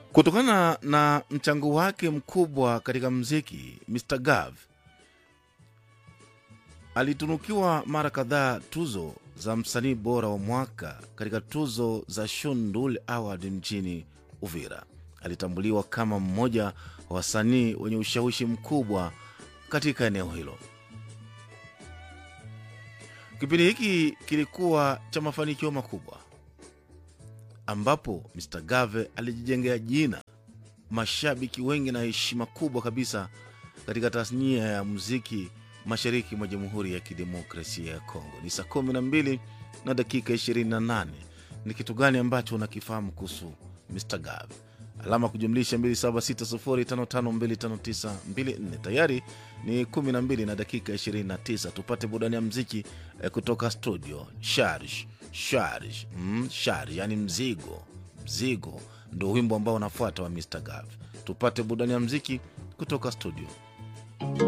Kutokana na mchango wake mkubwa katika mziki, Mr Gav alitunukiwa mara kadhaa tuzo za msanii bora wa mwaka katika tuzo za Shundul Award mjini Uvira. Alitambuliwa kama mmoja wa wasanii wenye ushawishi mkubwa katika eneo hilo. Kipindi hiki kilikuwa cha mafanikio makubwa, ambapo Mr Gave alijijengea jina, mashabiki wengi na heshima kubwa kabisa katika tasnia ya muziki mashariki mwa Jamhuri ya Kidemokrasia ya Kongo. Ni saa kumi na mbili na dakika 28. Ni kitu gani ambacho unakifahamu kuhusu Mr Gav? Alama kujumlisha 276055259254. Tayari ni 12 na dakika 29. Tupate burudani ya mziki eh, kutoka studio. Sharj sharj mm, sharj, yani mzigo mzigo, ndo wimbo ambao unafuata wa Mr Gav. Tupate burudani ya mziki kutoka studio.